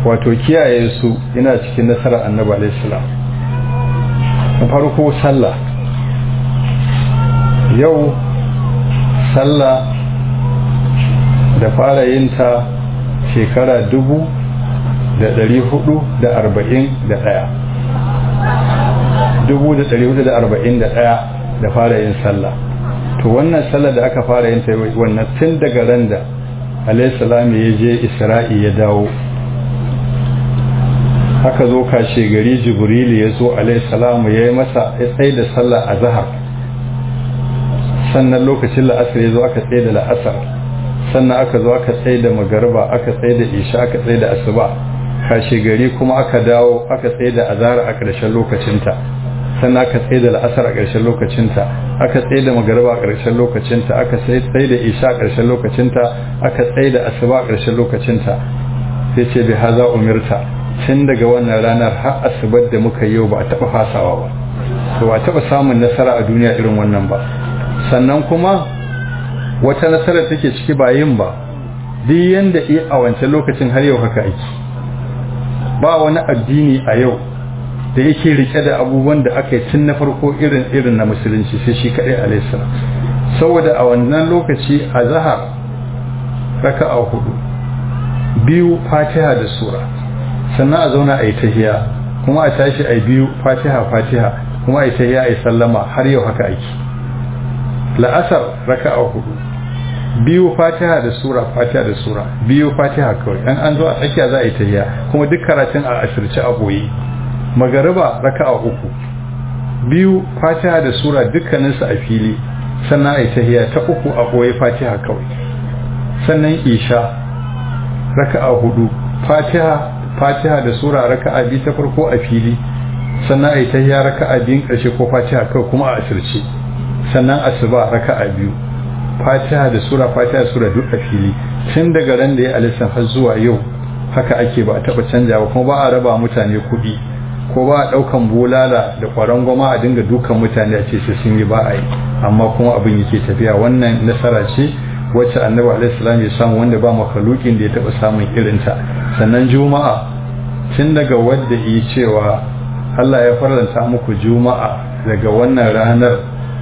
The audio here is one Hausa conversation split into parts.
wato kiyaye su yana cikin nasarar annabi alaihi salam na farko sallah yau sallah da fara yin ta shekara dubu da dari hudu da arba'in da ɗaya dubu da dari hudu da arba'in da ɗaya da fara yin sallah to wannan sallah da aka fara yin ta wannan tun daga ran da alaihissalam ya je isra'i ya dawo haka zo kashe gari jibrilu ya zo alaihissalam ya yi masa ya tsaye da sallah a zahar sannan lokacin la'asar ya zo aka tsaye da la'asar sannan aka zo aka tsaye da magarba aka tsaye da isha aka tsaye da asuba kashe gari kuma aka dawo aka tsaye da azhar a ƙarshen lokacinta sannan aka tsaye da la'asar a ƙarshen lokacinta aka tsaye da magarba a ƙarshen lokacinta aka tsaye da isha a ƙarshen lokacinta aka tsaye da asuba a ƙarshen lokacinta sai ce bi haza umirta tun daga wannan ranar har asubar da muka yau ba a taɓa fasawa ba to ba a taɓa samun nasara a duniya irin wannan ba sannan kuma wata nasara take ciki ba yin ba duk yanda iya a wancan lokacin har yau haka aiki ba wani addini a yau da yake rike da abubuwan da aka yi tun na farko irin irin na musulunci sai shi kaɗai alaihissalam saboda a wannan lokaci a zahar raka a hudu biyu fatiha da sura sannan a zauna a yi tahiya kuma a tashi a biyu fatiha fatiha kuma a yi tahiya a yi sallama har yau haka aiki la'asar raka a hudu biyu fatiha da sura fatiha da sura biyu fatiha kawai an an zo a tsakiya za a yi tahiya kuma duk karatun a asirce a boye magariba raka'a uku biyu fatiha da sura dukkaninsu a fili sannan a yi tahiya ta uku a boye fatiha kawai sannan isha raka'a hudu fatiha fatiha da sura raka'a biyu ta farko a fili sannan a yi tahiya raka'a biyun karshe ko fatiha kawai kuma a asirce sannan asuba raka'a biyu fatiha da sura fatiha da sura duk a fili tun daga ran da ya alisan har zuwa yau haka ake ba a taba canjawa kuma ba a raba mutane kuɗi ko ba a ɗaukan bulala da ƙwaron goma a dinga dukan mutane a ce sai sun yi ba a yi amma kuma abin yake tafiya wannan nasara ce wacce annabi alaihi salam ya samu wanda ba makalukin da ya taba samun irinta sannan juma'a tun daga wadda yi cewa Allah ya faranta muku juma'a daga wannan ranar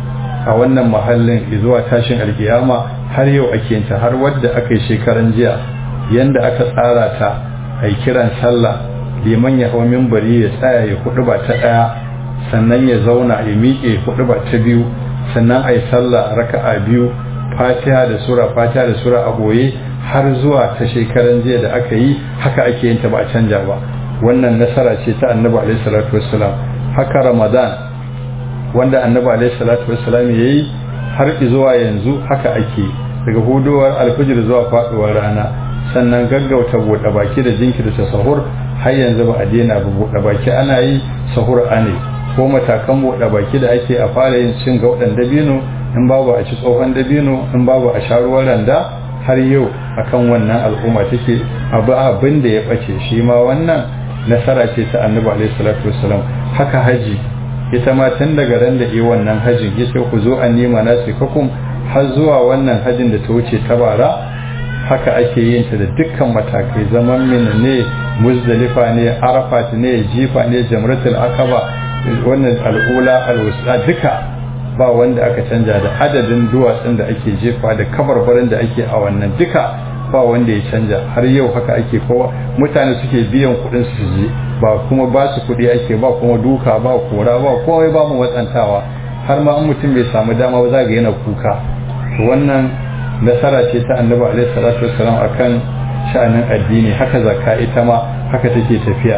a wannan mahallin zuwa tashin alkiyama har yau ake yinta har wadda aka yi shekaran jiya yanda aka tsara ta a yi kiran sallah liman ya hau mimbari ya tsaya ya hudu ba ta ɗaya sannan ya zauna ya miƙe hudu ba ta biyu sannan a yi sallah raka'a biyu fatiha da sura fatiha da sura a goye har zuwa ta shekaran jiya da aka yi haka ake yin ta ba a canja ba wannan nasara ce ta annabi alaihi salatu wassalam haka ramadan wanda annabi alaihi salatu wassalam yayi har zuwa yanzu haka ake daga hudowar alfijir zuwa faduwar rana sannan gaggauta buɗe baki da jinkirta sahur har yanzu ba a daina ba buɗe baki ana yi sahur ane ko matakan buɗe baki da ake a fara yin cin gauɗan dabino in babu a ci tsohon dabino in babu a sha ruwan randa har yau akan wannan al'umma take abu abin da ya ɓace shi ma wannan nasara ce ta annabi alaihi salatu wassalam haka haji ita ma tun daga ran da yi wannan hajin yace ku zo an nima na kakum har zuwa wannan hajin da ta wuce ta bara haka ake yin ta da dukkan matakai zaman mina ne muzdalifa ne arafat ne jifa ne jamratul akaba wannan al'ula alwusta duka ba wanda aka canja da adadin duwatsun da ake jefa da kabarbarin da ake a wannan duka ba wanda ya canja har yau haka ake kowa mutane suke biyan kuɗin su je ba kuma ba su kuɗi ake ba kuma duka ba kora ba komai ba mu watsantawa har ma an mutum bai samu dama ba za ga yana kuka wannan nasara ce ta annabi alaihi salatu wassalam akan sha'anin addini haka zakka ita ma haka take tafiya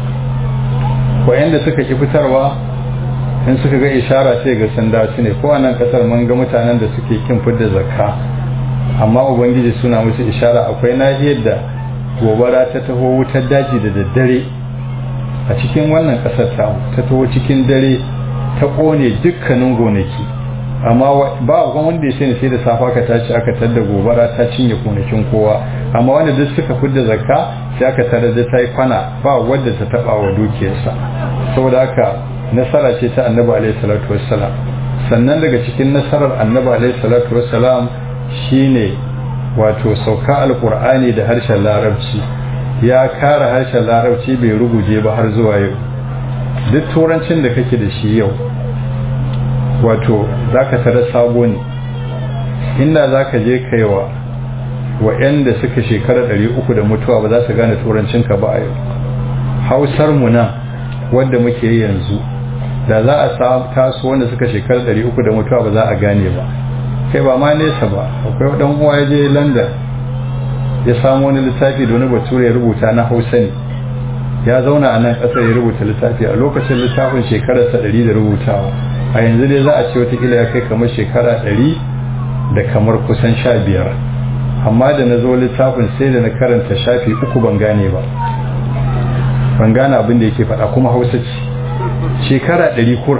wayanda suka ki fitarwa in suka ga ishara sai ga sanda su ne ko a nan kasar mun ga mutanen da suke kin fitar zakka amma ubangiji suna musu ishara akwai nahiyar da gobara ta taho wutar daji da daddare a cikin wannan kasar ta ta taho cikin dare ta kone dukkanin gonaki amma ba wanda ya sani sai da safa ka tashi aka tadda gobara ta cinye gonakin kowa amma wanda duk suka fidda zakka sai aka tarar da ta yi kwana ba wadda ta taba wa dukiyarsa saboda haka nasara ce ta annabi alaihi salatu wassalam sannan daga cikin nasarar annabi alaihi salatu wassalam shine wato sauka alqur'ani da harshen larabci ya kare harshen larabci bai ruguje ba har zuwa yau duk turancin da kake da shi yau wato za ka tara sabo ne inda za ka je kaiwa wa'yanda suka shekara 300 da mutuwa ba za su gane turancinka ba a yau hausar mu nan wadda muke yi yanzu da za a taso wanda suka shekara 300 da mutuwa ba za a gane ba kai ba ma nesa ba akwai wadan uwa ya je london ya samu wani littafi da wani bature ya rubuta na hausa ne ya zauna a nan ƙasar ya rubuta littafi a lokacin littafin shekararsa 100 da rubutawa a yanzu dai za a ce watakila ya kai kamar shekara 100 da kamar kusan 15 amma da na zo littafin sai da na karanta shafi uku ban gane ba ban gane abin da yake faɗa kuma hausa ce shekara ɗari kura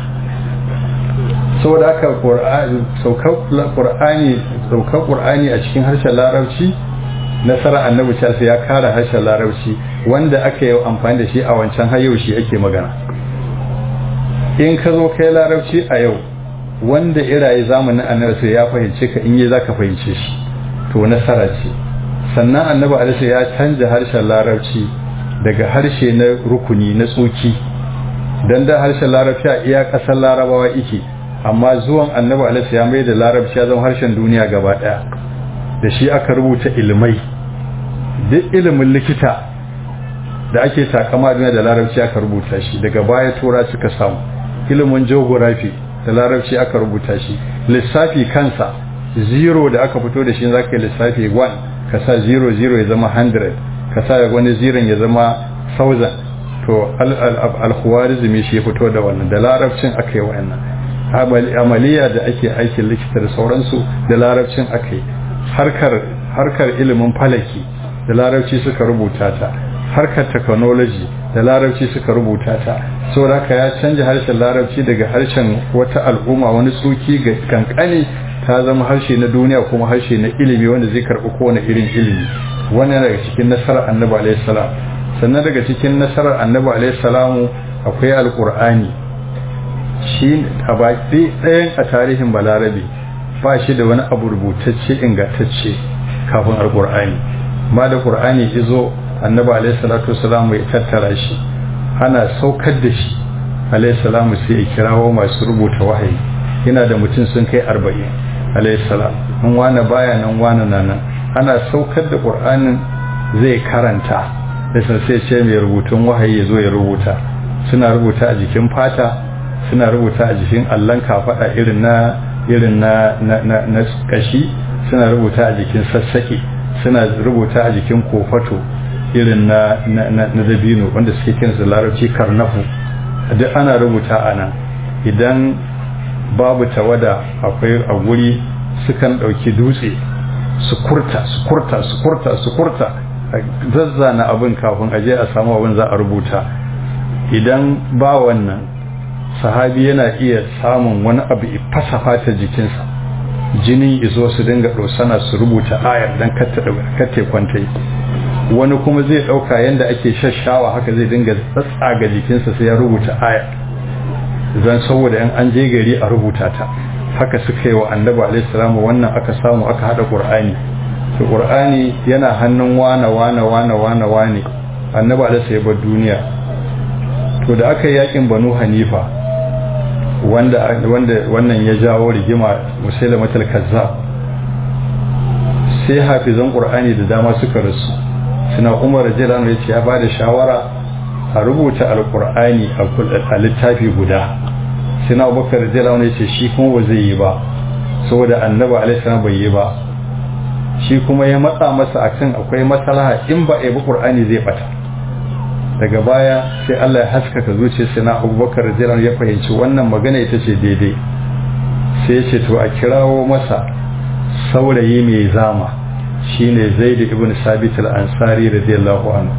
saboda haka saukar ƙur'ani a cikin harshen larabci nasara annabi sai ya kara harshen larabci wanda aka yi amfani da shi a wancan hayau shi ake magana in ka zo kai larabci a yau wanda iraye zamanin annabi sai ya fahimce ka in yi za ka fahimce shi to nasara ce sannan annabi alisa ya canja harshen larabci daga harshe na rukuni na tsoki don da harshen larabci a iya ƙasar larabawa ike amma zuwan annabi alisa ya mai da larabci ya zama harshen duniya gaba ɗaya da shi aka rubuta ilimai duk ilimin likita da ake takama duniya da larabci aka rubuta shi daga baya tura suka samu ilimin geography da larabci aka rubuta shi lissafi kansa zero da aka fito da shi za ka yi lissafi 1 ka sa 0 0 ya zama 100 ka sa wani zirin ya zama 1000 to alkhuwarizmi shi ya fito da wannan da larabcin aka yi wannan amaliya da ake aikin likita da sauransu da larabcin aka yi harkar ilimin falaki da larabci suka rubuta ta harkar technology da larabci suka rubuta ta saboda haka ya canja harshen larabci daga harshen wata al'umma wani tsoki ga kankani ta zama harshe na duniya kuma harshe na ilimi wanda zai karɓi kowane irin ilimi wannan daga cikin nasarar annabi alaihi salam sannan daga cikin nasarar annabi alaihi salamu akwai alqur'ani shi a baki ɗayan a tarihin balarabe ba shi da wani abu rubutacce ingantacce kafin alqur'ani ma da qur'ani izo annabi alaihi salatu wasalam ya tattara shi ana saukar da shi alaihi salamu sai ya kirawo masu rubuta wahayi yana da mutum sun kai arba'in alaihi salam in wani baya nan wani na nan ana saukar da qur'anin zai karanta da sai ce mai rubutun wahayi ya zo ya rubuta suna rubuta a jikin fata suna rubuta a jikin allon kafaɗa irin na irin na na na kashi suna rubuta a jikin sassaƙe suna rubuta a jikin kofato irin na na dabino wanda suke kinsa larabci karnafu duk ana rubuta a nan idan babu tawada akwai a guri sukan ɗauki dutse su kurta su kurta su kurta su kurta zazzana abin kafin aje a samu abin za a rubuta idan ba wannan sahabi yana iya samun wani abu fasa fata jikinsa jini izo su dinga ɗosana su rubuta ayar don katte kwantai wani kuma zai ɗauka yadda ake shashawa haka zai dinga tsatsaga jikinsa sai ya rubuta ayar zan saboda yan an je gari a rubuta ta haka suka yi wa annabi alaihi salamu wannan aka samu aka hada qur'ani to qur'ani yana hannun wana wana wana wana wane annabi alaihi ya bar duniya to da aka yi yakin banu hanifa wanda wanda wannan ya jawo rigima musailamatul kazzab sai hafizan qur'ani da dama suka rasu suna umar jilan ya ce ya bada shawara a rubuta alqur'ani a littafi guda sina abubakar jilan ya ce shi kuma ba zai yi ba saboda annabi alaihi salam bai yi ba shi kuma ya matsa masa akan akwai maslaha in ba a yi qur'ani zai bata daga baya sai Allah ya haskaka zuciyar sina abubakar jilan ya fahimci wannan magana ita ce daidai sai ya ce to a kirawo masa saurayi mai zama shine zaid ibn sabit al-ansari radiyallahu anhu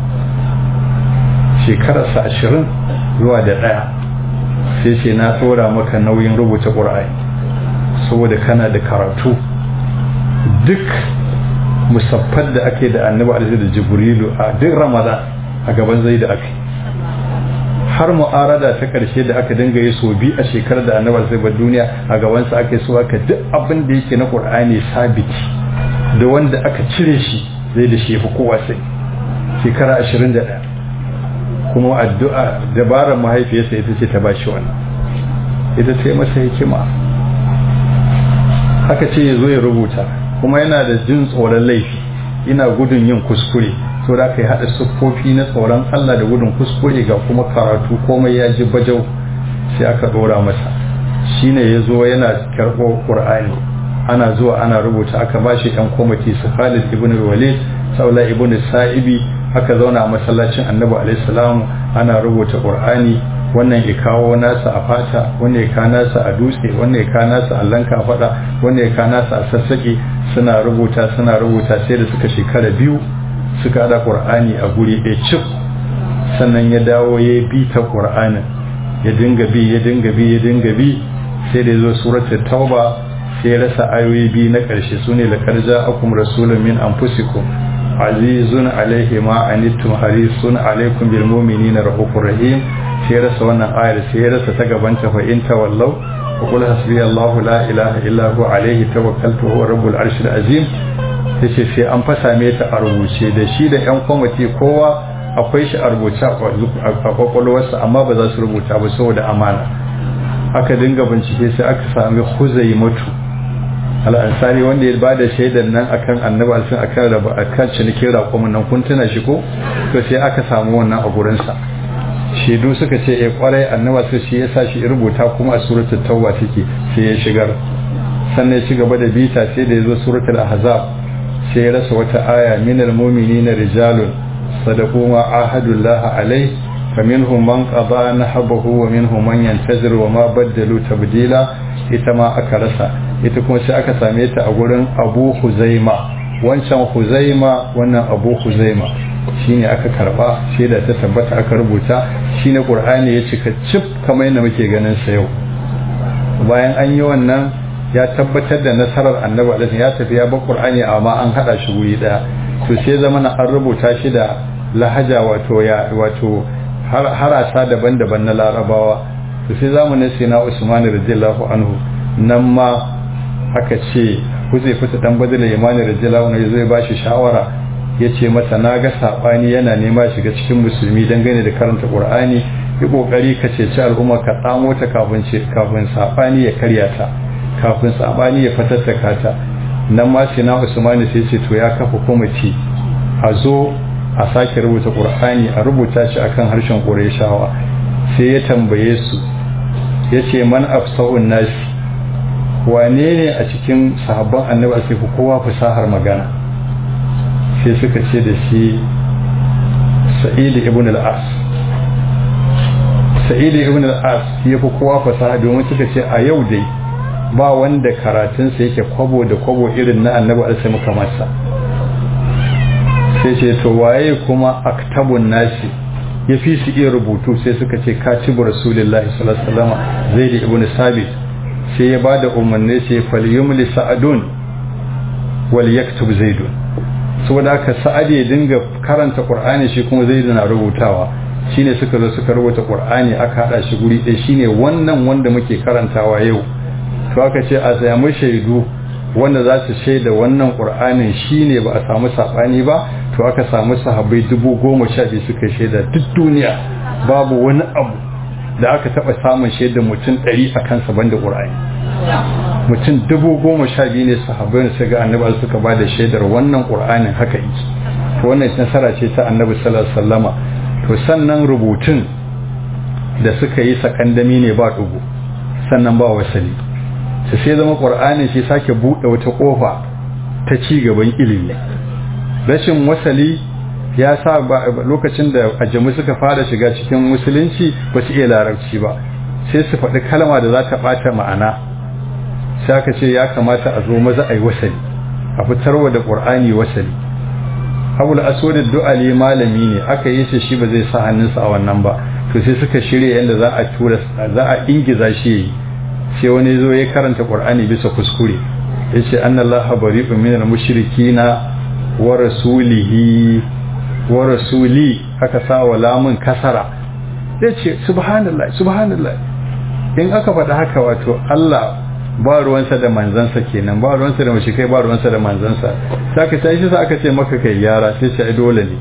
shekararsa ashirin zuwa da ɗaya sai ce na tsora maka nauyin rubuta ƙur'ani saboda kana da karatu duk musaffar da ake da annabi alaihi da jibrilu a duk ramadan a gaban zai da aka har mu'arada ta karshe da aka dinga yi so bi a shekarar da annabi alaihi duniya a gabansa aka yi so aka duk abin da yake na ƙur'ani sabiti da wanda aka cire shi zai da shi fi kowa sai shekara ashirin da ɗaya kuma addu'a dabarar mahaifiyarsa ita ce ta ba shi wannan ita ce masa hikima haka ce ya zo ya rubuta kuma yana da jin tsoron laifi ina gudun yin kuskure to da ka yi haɗa siffofi na tsoron Allah da gudun kuskure ga kuma karatu komai ya ji bajau sai aka ɗora masa shine ya zo yana karɓo ƙur'ani ana zuwa ana rubuta aka ba shi ɗan kwamiti su Khalid ibn Walid Saula ibn Sa'ibi aka zauna a masallacin Annabi alaihi salam ana rubuta ƙur'ani wannan ya kawo nasa a fata wannan ya kawo nasa a dutse wannan ya kawo nasa a lanka faɗa wannan ya kawo nasa a sassaƙe suna rubuta suna rubuta sai da suka shekara biyu suka haɗa ƙur'ani a guri ɗaya cif sannan ya dawo ya bi ta ƙur'anin ya dinga bi ya dinga bi ya dinga bi sai da ya zo suratul tauba sai ya rasa ayoyi biyu na ƙarshe su ne laƙar ja'akum rasulun min anfusikum azizun alaihi ma anittum harisun alaikum bil mu'minina rahufur rahim sai ya rasa wannan ayar sai ya rasa ta gabanta fa in tawallau wa qul hasbiyallahu la ilaha illa hu alaihi tawakkaltu huwa rabbul arshil azim yace sai an fasa me ta a rubuce da shi da yan kwamiti kowa akwai shi a rubuce a kwakwalwarsa amma ba za su rubuta ba saboda amana aka dinga bincike sai aka sami huzai matu al'ansari wanda ya bada shaidar nan akan annabi alfin akan raba akan cinikin raƙumin nan kun tuna shi ko to sai aka samu wannan a gurinsa shaidu suka ce eh kwarai annabi sai shi yasa shi rubuta kuma a suratul tauba take sai ya shigar sannan ya ci gaba da bita sai da ya zo suratul ahzab sai ya rasa wata aya minal mu'minina rijalun sadaqu ma ahadullah alai faminhum man qada nahbahu wa minhum man yantazir wa ma baddalu tabdila ita ma aka rasa ita kuma sai aka same ta a gurin Abu Huzaima wancan Huzaima wannan Abu Huzaima shine aka karba sai da ta tabbata aka rubuta shine Qur'ani ya cika cif kamar yadda muke ganin sa yau bayan an yi wannan ya tabbatar da nasarar annabi alaihi ya tafi ya bar qur'ani amma an hada shi guri daya to sai zamana an rubuta shi da lahaja wato ya wato harasa daban-daban na larabawa to sai zamanin sai na usman radiyallahu anhu nan ma aka ce zai fita dan badala imani radiyallahu anhu zai ba shi shawara yace masa na ga sabani yana nema shiga cikin musulmi dangane da karanta qur'ani yi kokari ka ceci al'umma ka tsamo ta kafin kafin sabani ya karya ta kafin sabani ya fatattaka ta nan ma sai na usmani sai ce to ya kafa kwamiti a zo a sake rubuta qur'ani a rubuta shi akan harshen qurayshawa sai ya tambaye su yace man afsahun nasi wane ne a cikin sahabban annabi sai ku kowa fasahar magana sai suka ce da shi sa'id ibn al-as sa'id ibn al-as ya fi kowa fasaha domin suka ce a yau dai ba wanda karatunsa yake kwabo da kwabo irin na annabi alsai muka masa sai ce to waye kuma aktabun nasi ya fi su iya rubutu sai suka ce katibu rasulullahi sallallahu alaihi wasallam zaid ibn sabit sai ya bada umarni sai falyumli sa'adun wal yaktub zaidun saboda haka sa'ad ya dinga karanta qur'ani shi kuma zaid na rubutawa shine suka zo suka rubuta qur'ani aka hada shi guri ɗaya shine wannan wanda muke karantawa yau to aka ce a samu shaidu wanda za su shaida wannan ƙur'anin shine ba a samu saɓani ba to aka samu sahabbai dubu goma sha biyu suka shaida duk duniya babu wani abu da aka taɓa samun shaida mutum ɗari a kansa banda ƙur'ani mutum dubu goma sha biyu ne sahabbai da suka annabi suka ba da shaidar wannan ƙur'anin haka yi to wannan nasara ce ta annabi sallallahu alaihi wasallama to sannan rubutun da suka yi sakandami ne ba ɗugu sannan ba wasali su sai zama ƙwar'ani shi sake buɗe wata ƙofa ta ci gaban ilimi rashin wasali ya sa lokacin da ajamu suka fara shiga cikin musulunci ba su iya larabci ba sai su faɗi kalma da za ta ɓata ma'ana sai aka ce ya kamata a zo maza a yi wasali a fitarwa da ƙwar'ani wasali abul aswadin du'ali malami ne aka yi shi shi ba zai sa hannunsa a wannan ba to sai suka shirya yadda za a tura za a ingiza shi yayi sai wani zo ya karanta qur'ani bisa kuskure yace annallaha bari'un minal mushrikina wa rasulihi wa rasuli aka sa wa lamun kasara yace subhanallah subhanallah in aka faɗa haka wato Allah ba ruwansa da manzansa kenan ba ruwansa da mushrikai ba ruwansa da manzansa sai aka tashi sai aka ce maka kai yara sai ce ai dole ne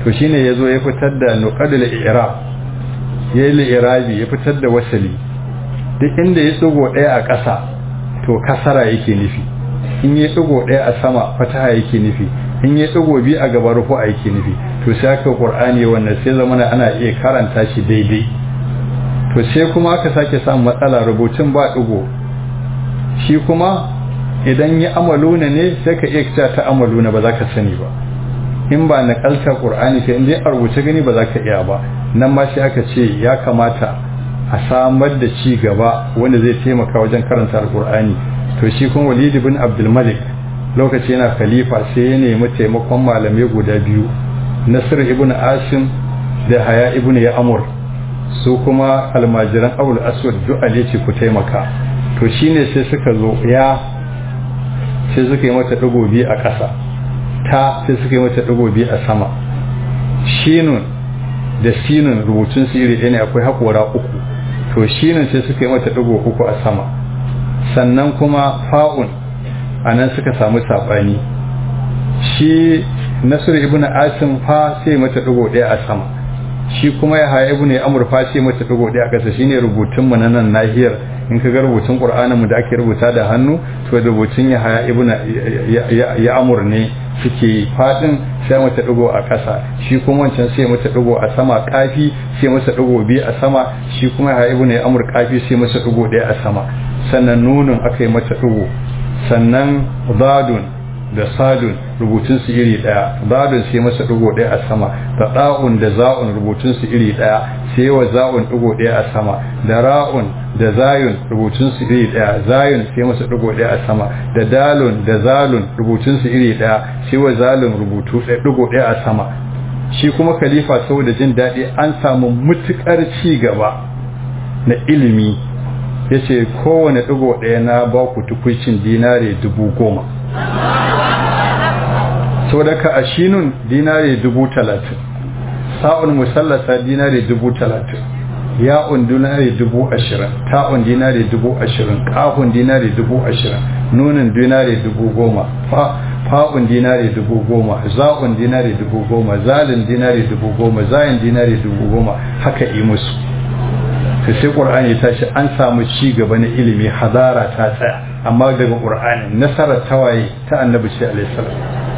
to shine yazo ya fitar da nuqadul i'rab yayi li'irabi ya fitar da wasali duk inda ya tsugo daya a ƙasa to kasara yake nufi in ya tsugo daya a sama fataha yake nufi in ya tsugo bi a gaba rufu yake nufi to sai aka qur'ani wannan sai zamana ana iya karanta shi daidai to sai kuma aka sake samun matsala rubutun ba ɗigo shi kuma idan ya amaluna ne sai ka iya cewa ta amaluna ba za ka sani ba in ba na kalta qur'ani ka in dai a rubuce gani ba za ka iya ba nan ma shi aka ce ya kamata a samar da ci gaba wanda zai taimaka wajen karanta alqur'ani to shi kuma walid ibn abdul malik lokaci yana khalifa sai ya nemi taimakon malamai guda biyu nasir ibn asim da haya ibn ya'mur su kuma almajiran abul aswad du'ale ce ku taimaka to shine sai suka zo ya sai suka yi mata digo biyu a ƙasa ta sai suka yi mata digo biyu a sama shinun da sinun rubutun su iri ɗaya ne akwai haƙora uku to shinun sai suka yi mata digo uku a sama sannan kuma fa'un a nan suka samu saɓani shi nasiru ibn asim fa sai mata digo ɗaya a sama shi kuma ya haya ibnu amr fa sai mata digo ɗaya a ƙasa shine rubutun mu na nan nahiyar in ka ga rubutun qur'anin mu da ake rubuta da hannu to rubutun ya haya ibnu ya amur ne suke fadin sai mata digo a ƙasa shi kuma wancan sai mata digo a sama kafi sai masa digo biyu a sama shi kuma ya haya ibnu amr kafi sai masa digo ɗaya a sama sannan nunun aka yi mata digo sannan zadun da sadun rubutun su iri daya zadun sai masa digo daya a sama da da'un da za'un rubutun su iri daya sai wa za'un digo daya a sama da ra'un da zayun rubutun su iri daya zayun sai masa digo daya a sama da dalun da zalun rubutun su iri daya sai wa zalun rubutu daya digo daya a sama shi kuma khalifa saboda jin daɗi an samu mutukar ci gaba na ilimi yace kowane digo daya na ba ku tukuicin dinare dubu goma saboda ka ashinun dinare dubu talatin sa'un musallasa dinare dubu talatin ya'un dinare dubu ashirin ta'un dinare dubu ashirin ƙafun dinare dubu ashirin nunin dinare dubu goma fa'un dinare dubu goma za'un dinare dubu goma zalin dinare dubu goma zayin dinare dubu goma haka yi musu ta sai ƙur'ani ta ce an samu ci gaba na ilimi hadara ta tsaya amma daga ƙur'ani nasarar tawaye ta annabi ce alaihissalam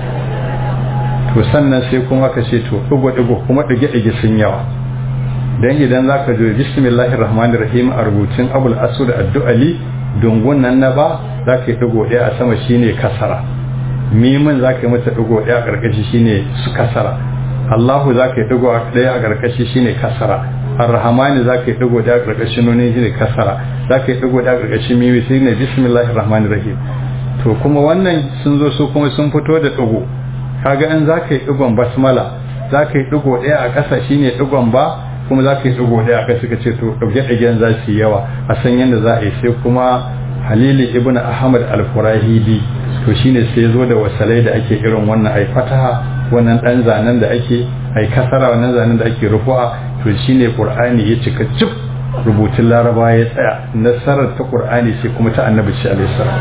to sannan sai kuma ka ce to ɗigo-ɗigo kuma ɗige-ɗige sun yawa don idan za ka zo bismillahir rahmanir rahim a rubutun abul asud addu'ali dungun nan na ba za ka yi ɗigo ɗaya a sama shine kasara mimin za ka yi mata ɗigo ɗaya a ƙarƙashi shine su kasara allahu za ka yi ɗigo ɗaya a ƙarƙashi shine kasara arrahmani za ka yi ɗigo ɗaya a ƙarƙashin nuni shine kasara za ka yi ɗigo ɗaya a ƙarƙashin mimi shine bismillahir rahmanir rahim to kuma wannan sun zo su kuma sun fito da ɗigo kaga in za ka yi ɗigon basmala za ka yi ɗigo ɗaya a ƙasa shine ɗigon ba kuma za ka yi ɗigo ɗaya a ƙasa ka ce to ɗauke-ɗauken za su yi yawa a san yadda za a yi sai kuma halili ibn ahmad al-furahidi to shine sai zo da wasalai da ake irin wannan ai fataha wannan ɗan zanen da ake ai kasara wannan zanen da ake rufu'a to shine qur'ani ya cika cif rubutun laraba ya tsaya nasarar ta qur'ani sai kuma ta annabi shi alaihi salam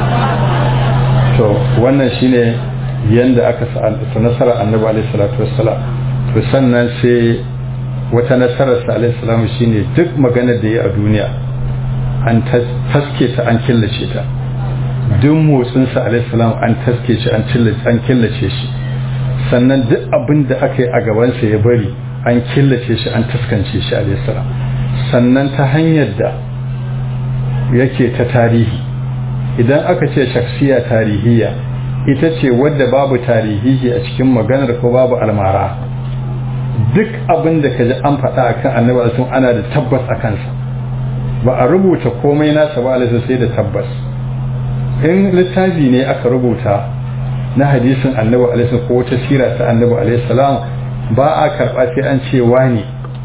to wannan shine yanda aka sa nasarar annabi alaihi salatu wassalam to sannan sai wata nasarar sa alaihi salam shine duk maganar da ya a duniya an taske ta an killace ta duk motsin sa alaihi salam an taske shi an killace an killace shi sannan duk abin da aka yi a gaban sa ya bari an killace shi an taskance shi alaihi salam sannan ta hanyar da yake ta tarihi idan aka ce shaksiya tarihiyya ita ce wadda babu tarihihi a cikin maganar ko babu almara duk abin da ka ji an faɗa a kan annabi sun ana da tabbas a kansa ba a rubuta komai nasa ba alisa sai da tabbas in littafi ne aka rubuta na hadisin annabi alisa ko wata sira ta annabi alaihi salam ba a karɓa sai an ce wani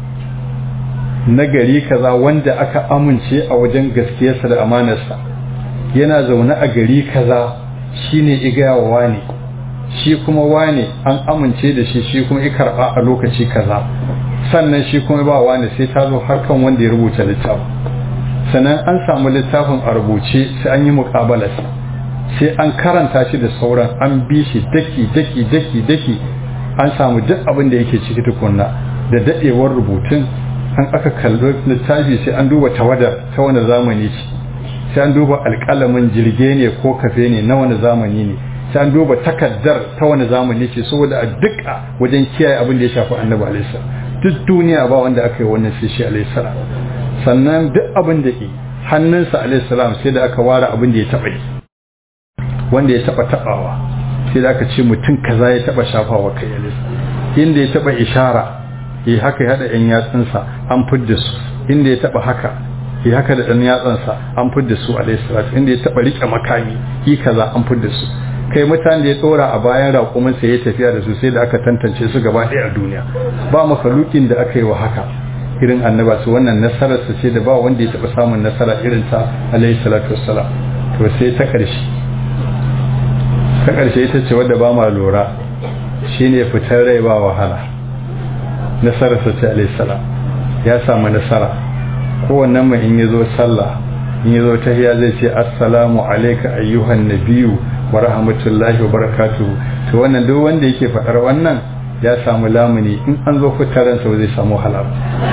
na gari kaza wanda aka amince a wajen gaskiyarsa da amanarsa yana zaune a gari kaza shine igaya wa wane shi kuma wane an amince da shi shi kuma i karba a lokaci kaza sannan shi kuma ba wane sai ta zo harkan wanda ya rubuta littafin sannan an samu littafin a rubuce sai an yi muƙabalarsa sai an karanta shi da sauran an bi shi daki daki daki daki an samu duk abin da yake ciki tukunna da dadewar rubutun an aka kallo littafi sai an duba tawadar ta wani zamani ce sai an duba alƙalamin jirge ne ko kafe ne na wani zamani ne sai an duba takaddar ta wani zamani ce saboda a duka wajen kiyaye abin da ya shafi annabi alaihi duk duniya ba wanda aka yi wannan sai shi alaihi sannan duk abin da ke hannunsa alaihi salam sai da aka ware abin da ya taɓa yi wanda ya taɓa taɓawa sai da aka ce mutum kaza ya taɓa shafawa kai alaihi inda ya taɓa ishara ya haka ya haɗa 'yan yatsunsa an fidda su inda ya taɓa haka ya haka da ɗan yatsansa an fidda su alaihi salatu inda ya taɓa riƙe makami yi kaza an fidda su kai mutane da ya tsora a bayan raƙuminsa ya tafiya da su sai da aka tantance su gaba ɗaya a duniya ba makalukin da aka yi wa haka irin annaba su wannan nasarar su ce da ba wanda ya taɓa samun nasara irin ta alaihi salatu wassalam to sai ta ƙarshe ta ƙarshe ita ce wadda ba ma lura shine fitar rai ba wahala nasarar sa ce alaihi salam ya samu nasara kowannen mai in ya zo sallah in ya zo tahiya zai ce assalamu alaika ayyuhan nabiyu wa rahmatullahi wa barakatuhu to wannan duk wanda yake faɗar wannan ya samu lamuni in an zo fitaransa ba zai samu halal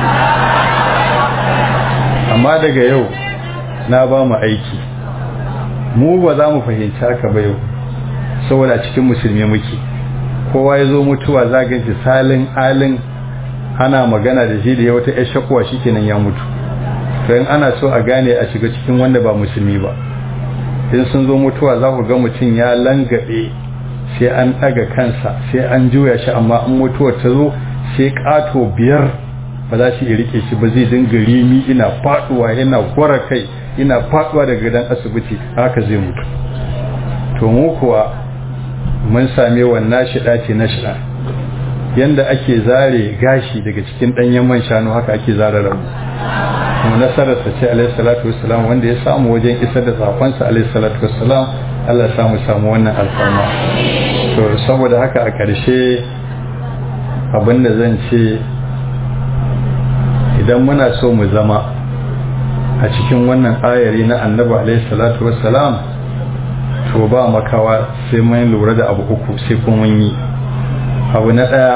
amma daga yau na ba mu aiki mu ba za mu fahimci haka ba yau saboda cikin musulmi muke kowa ya zo mutuwa za ga shi salin alin ana magana da shi da ya wata yar shakuwa shikenan ya mutu to in ana so a gane a shiga cikin wanda ba musulmi ba in sun zo mutuwa za ku ga mutum ya langabe sai an ɗaga kansa sai an juya shi amma in mutuwar ta zo sai ƙato biyar ba za su iya rike shi ba zai dinga rimi ina faɗuwa yana gwara kai ina faɗuwa daga gidan asibiti haka zai mutu to mu kuwa mun same wannan shida ce na shida yanda ake zare gashi daga cikin ɗanyen man shanu haka ake zare rabu kuma nasararsa ce alaihi salatu wassalam wanda ya samu wajen isar da sakonsa alaihi salatu wassalam Allah ya samu samu wannan alfarma to saboda haka a ƙarshe abinda zan ce idan muna so mu zama a cikin wannan ayari na annabi alaihi salatu wassalam to ba makawa sai mun lura da abu uku sai kuma mun yi abu na ɗaya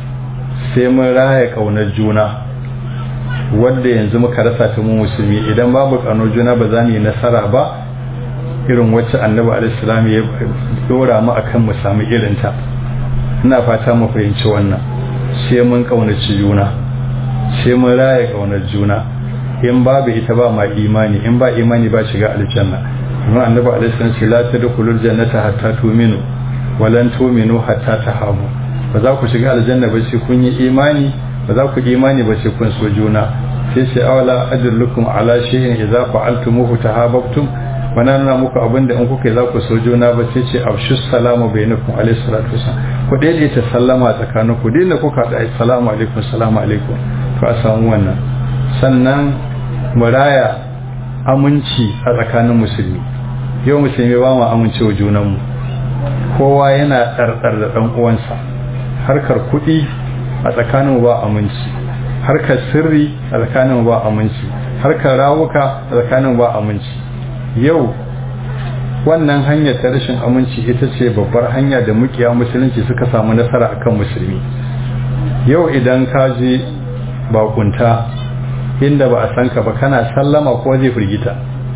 sai mun raya ƙaunar juna wadda yanzu muka rasa ta mu musulmi idan babu ƙaunar juna ba za mu yi nasara ba irin wacce annabi alaihissalam ya dora mu akan mu samu irinta ina fata mu fahimci wannan sai mun ƙaunaci juna sai mun raya ƙaunar juna in babu ita ba ma imani in ba imani ba shiga aljanna kuma annabi alaihissalam ce la tadkhulul jannata hatta tu'minu walan tu'minu hatta tahabu ba za ku shiga aljanna ba sai kun yi imani ba za ku imani ba sai kun so juna sai sai awala adullukum ala shay'in idza fa'altumuhu tahabbtum wana nuna muku abinda in kuka za ku so juna ba sai ce afshu salamu bainakum alayhi salatu wasallam ku daidaita sallama tsakanin ku dinda kuka da assalamu alaikum assalamu alaikum to a samu wannan sannan muraya aminci a tsakanin musulmi yau musulmi ba mu amince wa junanmu kowa yana ɗarɗar da ɗan uwansa harkar kuɗi a tsakanin ba aminci harkar sirri a tsakanin ba aminci harkar rawuka a tsakanin ba aminci yau wannan hanyar ta rashin aminci ita ce babbar hanya da mukiya musulunci suka samu nasara akan musulmi yau idan ka je bakunta inda ba a san ka ba kana sallama ko zai firgita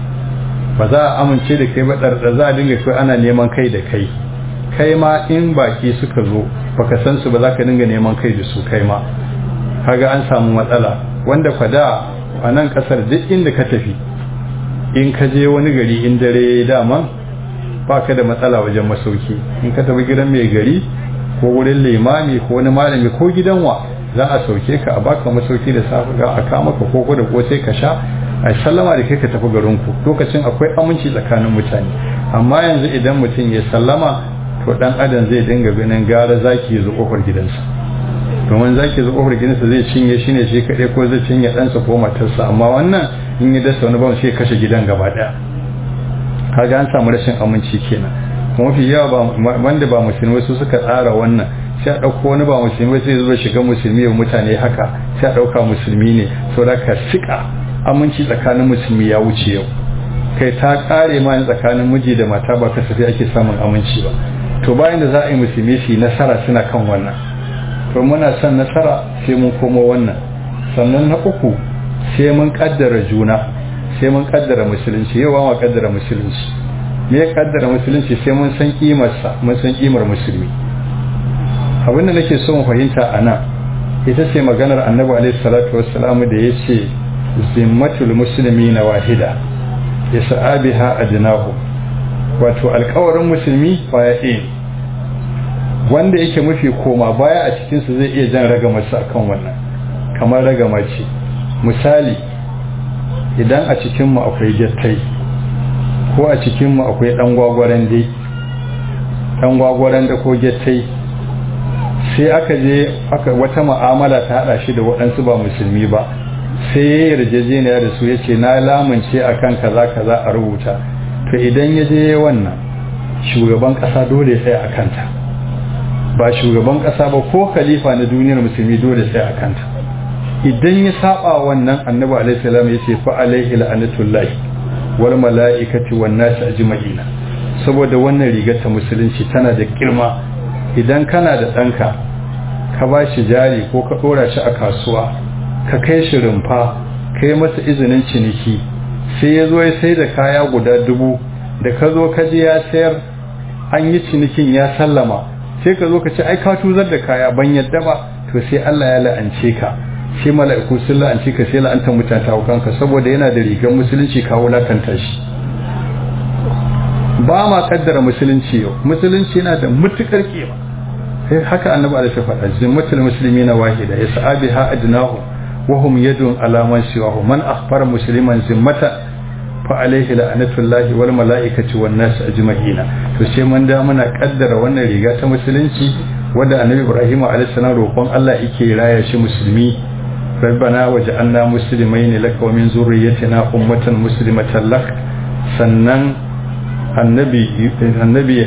ba za a amince da kai ba ɗarɗar za a dinga kai ana neman kai da kai kai ma in baki suka zo baka san su ba za ka dinga neman kai da su kai ma kaga an samu matsala wanda kwada a nan kasar duk inda ka tafi in ka je wani gari in dare dama ba ka da matsala wajen masauki in ka tafi gidan mai gari ko wurin limami ko wani malami ko gidan wa za a sauke ka a baka masauki da safe ga a kama ka koko da ko sai ka sha a sallama da kai ka tafi garinku lokacin akwai aminci tsakanin mutane amma yanzu idan mutum ya sallama to dan adam zai dinga ganin gara zaki ya zo kofar gidansa domin zaki zo kofar gidansa zai cinye shi ne shi kaɗai ko zai cinye ɗansa ko matarsa amma wannan in ya dasa wani bamu sai kashe gidan gaba ɗaya kaga an samu rashin aminci kenan kuma mafi yawa wanda ba musulmi su suka tsara wannan sai a ɗauko wani ba musulmi sai zuwa shiga musulmi ya mutane haka sai a ɗauka musulmi ne saboda ka sika aminci tsakanin musulmi ya wuce yau kai ta ƙare ma tsakanin miji da mata ba kasafi ake samun aminci ba to bayan da za a yi musulmi su yi nasara suna kan wannan to muna son nasara sai mun komo wannan sannan na uku sai mun kaddara juna sai mun kaddara musulunci yau ma kaddara musulunci me ya kaddara musulunci sai mun san kimarsa mun san kimar musulmi abinda nake so mu fahimta a nan ita ce maganar annabi alaihi salatu wassalam da ya ce zimmatul musulmi na wahida ya sa'abiha adnahu wato alkawarin musulmi baya ɗaya wanda yake mafi koma baya a cikinsu zai iya jan ragamarsa akan wannan kamar ragama ce misali idan a cikinmu akwai jattai ko a cikinmu akwai ɗan gwagwaren dai ɗan gwagwaren da ko jattai sai aka je aka wata ma'amala ta haɗa shi da waɗansu ba musulmi ba sai ya yarjejeniya da su ya ce na lamunce akan kaza kaza a rubuta to idan ya je wannan shugaban ƙasa dole ya tsaya a kanta ba shugaban ƙasa ba ko khalifa na duniyar musulmi dole sai a kanta idan ya saba wannan annabi alaihi salam ya ce fa alaihi la'anatullahi wal mala'ikati wan nas ajma'ina saboda wannan rigar ta musulunci tana da girma idan kana da ɗanka ka ba shi jari ko ka ɗora shi a kasuwa ka kai shi rumfa kai masa izinin ciniki sai ya zo ya sai da kaya guda dubu da ka zo ka je ya sayar an yi cinikin ya sallama sai ka zo ka ce ai ka tuzar da kaya ban yadda ba to sai Allah ya la'ance ka sai mala'iku sun la'ance ka sai la'anta mutanta kanka saboda yana da rigar musulunci ka wulakanta shi ba ma kaddara musulunci yau musulunci yana da mutukar kima sai haka annabi alaihi faɗa zimmatul muslimina wahida yas'abiha adnahu wa hum yadun ala man siwahu man akhbara musliman zimmatan fa alaihi la'anatullahi wal mala'ikati wan nas ajma'ina to sai mun da muna kaddara wannan riga ta musulunci wanda annabi ibrahim alaihi salam roƙon Allah yake raya shi musulmi rabbana waj'alna muslimain laka wa min zurriyyatina ummatan muslimatan lak sannan annabi annabi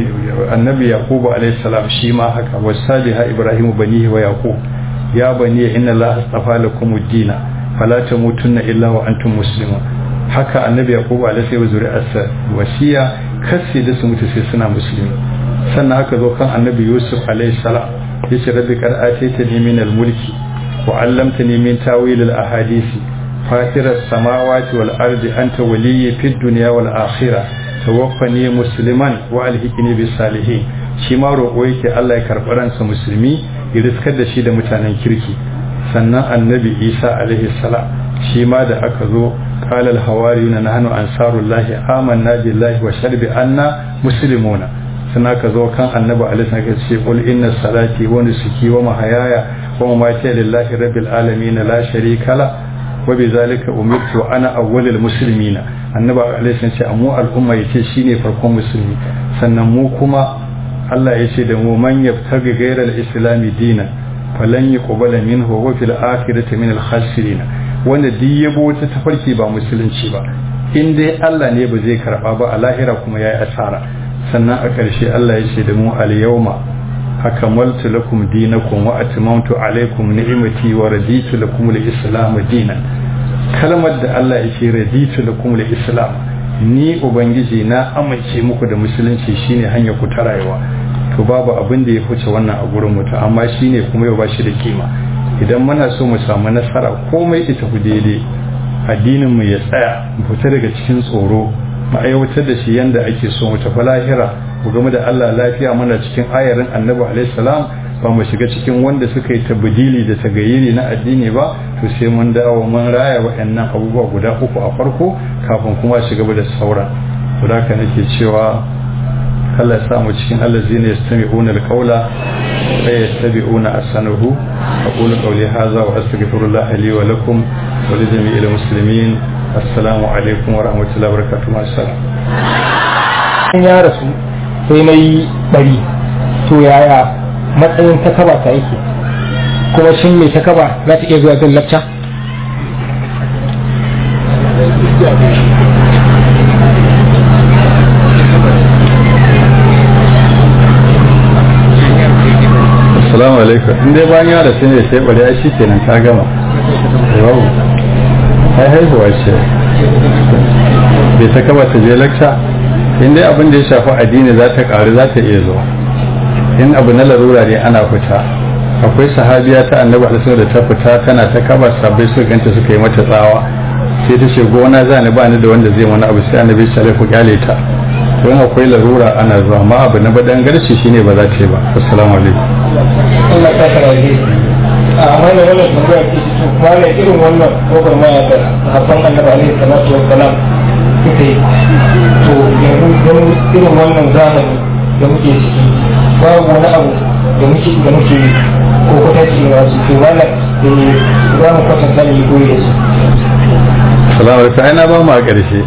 annabi yaqub alaihi salam shi ma haka wasabiha ibrahim banihi wa yaqub ya bani inna allaha astafa lakum ad-din fala tamutunna illa wa antum muslimun haka annabi yaqub alaihi wa zuri'arsa wasiya kasi da su mutu sai suna musulmi sannan aka zo kan annabi yusuf alaihi salam yace rabbi qad ataytani min al-mulki wa 'allamtani min tawil al-ahadisi fatir as-samawati wal ardi anta waliyyi fid dunya wal akhirah tawaffani musliman wa alhiqni bis salihin shi ma roƙo yake Allah ya karɓi ransa musulmi ya riskar da shi da mutanen kirki sannan annabi isa alaihi salam shi ma da aka zo قال الحواريون نحن أنصار الله آمنا بالله وشرب أننا مسلمون سنك ذو كان النبي عليه الصلاة والسلام قل إن صلاتي ونسكي ومحياي ومماتي لله رب العالمين لا شريك له وبذلك أمرت وأنا أول المسلمين النبي عليه الصلاة والسلام مو الأمة يتي شيني فرقم مسلمي سنمو كما الله يتي دمو من يبتغي غير الإسلام دينا فلن يقبل منه وفي الآخرة من الخاسرين wanda duk yabo wata tafarki ba musulunci ba in dai Allah ne ba zai karba ba a lahira kuma yayi asara sannan a ƙarshe Allah ya ce da mu al yawma akamaltu lakum dinakum wa atmamtu alaykum ni'mati wa raditu lakum al islam dinan kalmar da Allah ya ce raditu lakum al islam ni ubangiji na amince muku da musulunci shine hanya ku ta rayuwa to babu abin da ya fice wannan a gurin mutum amma shine kuma yau ba shi da kima idan muna so mu samu nasara komai ita ku daidai addinin mu ya tsaya mu fita daga cikin tsoro mu aiwatar da shi yanda ake so mu tafi lahira mu game da Allah lafiya muna cikin ayarin Annabi alaihi salam ba mu shiga cikin wanda suka yi tabdili da tagayyiri na addini ba to sai mun dawo mun raya waɗannan abubuwa guda uku a farko kafin kuma shiga da sauran to da nake cewa Allah ya sa mu cikin allazina yastami'una alqawla wa yattabi'una ahsanahu aqulu qawli hadha wa astaghfirullah li wa lakum wa li jami'il muslimin assalamu alaikum wa rahmatullahi wa barakatuh assalam ya rasu sai na yi bari to yaya matsayin takaba ta yake kuma shin mai takaba za ta iya zuwa zan lacca assalamu alaikum in dai bayan yara sun yi sai bari ai kenan ta gama yau ai haihuwa ce bai ta kaba ta je lakca in dai abin da ya shafi addini za ta karu za ta iya zuwa in abu na larura ne ana fita akwai sahabiya ta annabi alaihi da ta fita tana ta kaba sabbai suka ganta suka yi mata tsawa sai ta ce gona za ni ba ni da wanda zai wani abu sai annabi sallallahu alaihi kyale ta to in akwai larura ana zuwa amma abu na badan garci shine ba za ta yi ba assalamu alaikum Allah ta karaje a mana wannan tambaya ce to mana irin wannan kofar maya da sahabban annabi alaihi salatu wassalam suka yi to yanzu don irin wannan zamani da muke ciki babu wani abu da muke da muke ko kwatance ne wasu to mana da za mu kwatanta ne goyi da su salamu alaikum ai na ba mu a ƙarshe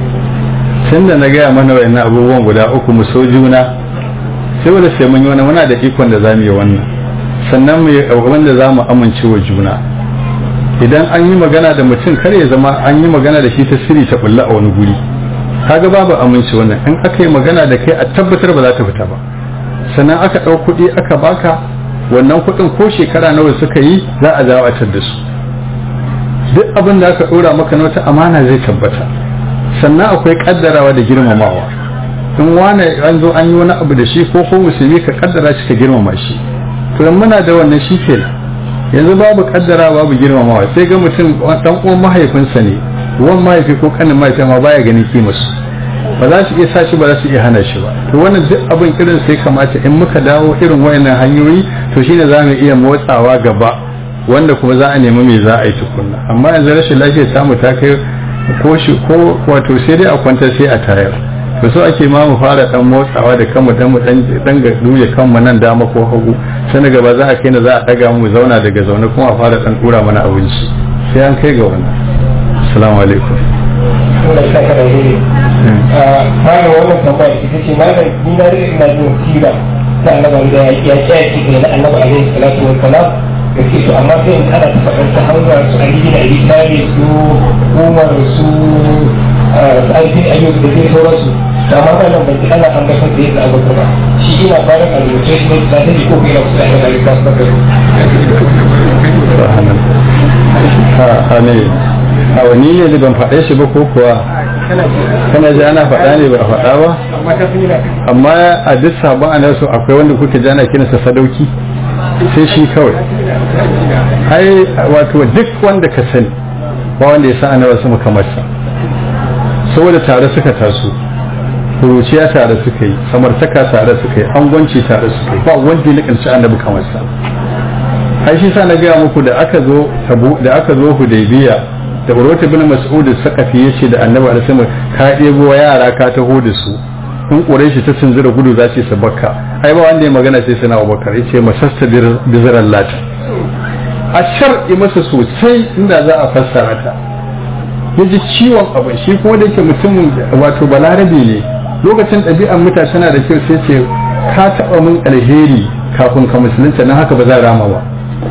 tun da na gaya mana wa'annan abubuwan guda uku mu so juna sai wanda sai mun yi wani muna da ikon da za mu yi wannan sannan mu yi wanda za mu amince wa juna idan an yi magana da mutum kar ya zama an yi magana da shi ta siri ta bulla a wani guri kaga babu aminci wannan in aka yi magana da kai a tabbatar ba za ta fita ba sannan aka ɗau kuɗi aka baka wannan kuɗin ko shekara nawa suka yi za a dawo a da su duk abin da aka ɗora maka na wata amana zai tabbata sannan akwai kaddarawa da girmamawa in wane an zo an yi wani abu da shi ko ko musulmi ka kaddara shi ka girmama shi to dan muna da wannan shi kenan yanzu babu kaddara babu girmamawa sai ga mutum dan uwan mahaifinsa ne uwan mahaifi ko kanin mahaifi ma baya ganin kimarsu ba za su iya sa shi ba za su iya hana shi ba to wannan duk abin irin sai kamata in muka dawo irin wayannan hanyoyi to shine za mu iya motsawa gaba wanda kuma za a nemi me za a yi tukunna amma yanzu rashin lafiya samu ta kai ko shi ko wato sai dai a kwanta sai a tayar to so ake ma mu fara dan motsawa da kanmu dan mu dan dan ga duye kanmu nan dama ko hagu sai gaba za a kai na za a daga mu zauna daga zaune kuma a fara dan dura mana abinci sai an kai ga wannan assalamu alaikum Allah ya saka da hiri a mana wannan tambaya ita ce malam ni na rike ina jin sira ta annabi da ya ce ki da annabi alaihi salatu wa salam da ke to amma sai in ana ta faɗar ta hanyar su Ali bin Abi Talib su Umar su Sa'id bin Ayyub da dai sauransu da amma ba nan ban ji ana an gasar da yadda abubuwa ba shi ina fara a rubuce ne da ta ji ko kai na kusa da Ali kasu da ha ne a wani ne da ban faɗe shi ba ko kuwa kana ji ana faɗa ne ba a faɗa ba amma ta fi amma a duk sabon anasu akwai wanda kuka ji ana kiransa sadauki sai shi kawai ai wato duk wanda ka sani ba wanda ya sa annabi sama kamar sa saboda tare suka taso kuruciya tare suka yi samartaka tare suka yi angwanci tare suka yi ba wanda ya nikanci annabi kamar sa ai shi sa na gaya muku da aka zo tabu da aka zo hudaybiya da urwata bin mas'ud sakafi yace da annabi alaihi wasallam ka ɗebo yara ka taho da su in quraishi ta tunzura gudu za su sabakka ai ba wanda ya magana sai sana abubakar yace masasta biziran lata a shar'i masa sosai inda za a fassara ta yaji ciwon abin shi kuma da yake mutumin wato balarabe ne lokacin ɗabi'an mutane tana da kyau sai ce ka taɓa min alheri kafin ka musulunta na haka ba za rama ba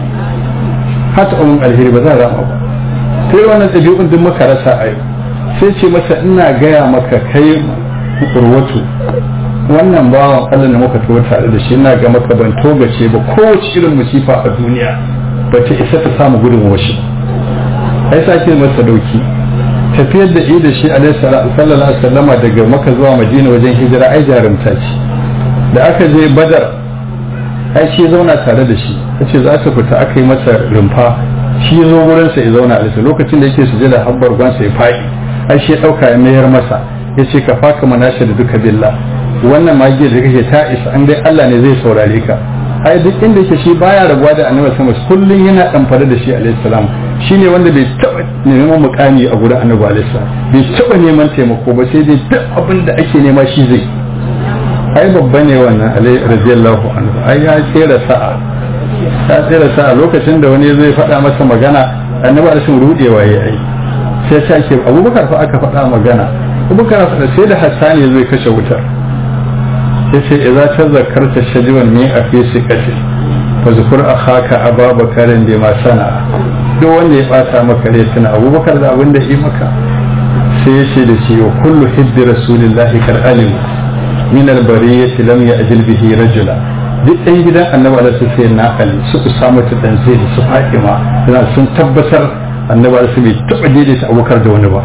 ka taɓa min alheri ba za rama ba sai wannan ɗabi'un duk muka rasa a yau sai ce masa ina gaya maka kai urwatu wannan bawan Allah da muka tuwo tare da shi ina ga maka ban togace ba kowace irin musifa a duniya ba ta isa ta samu gudun washi ai sake masa dauki tafiyar da da shi alaihi sallallahu alaihi wasallama daga maka zuwa madina wajen hijira ai jarumta ce da aka je badar ai shi zauna tare da shi yace za su fita aka yi masa rumfa shi zo gurinsa ya zauna a lokacin da yake sujada habbar gwansa ya faɗi ai shi ya ɗauka ya mayar masa ya ce ka faka manasha da duka billah wannan magiyar da kake ta isa an dai Allah ne zai saurare ka ai duk inda yake shi baya rabuwa da annabi sama kullun yana damfare da shi alaihi salam shine wanda bai taba neman mukami a gurin annabi alaihi salam bai taba neman taimako ba sai dai duk abin da ake nema shi zai ai babba ne wannan alaihi radiyallahu anhu ai ya tsira sa'a ya tsira sa'a lokacin da wani zai faɗa masa magana annabi alaihi rudewa yayi sai ta ce abubakar fa aka faɗa magana abubakar faɗa sai da hassani zai kashe wutar ya ce idza tazakkarta shajiwan ne a fi siqati fa zukur akhaka ababakarin da ma sana duk wanda ya bata maka rai tuna abubakar da abin da yi maka sai ya ce da shi wa kullu hibbi rasulillahi kar alim min albariyati lam ya'jil bihi rajula duk ɗan gidan annabi alaihi sai na ali su samu ta dan zai su fatima suna sun tabbatar annabi alaihi bai taba daidaita abubakar da wani ba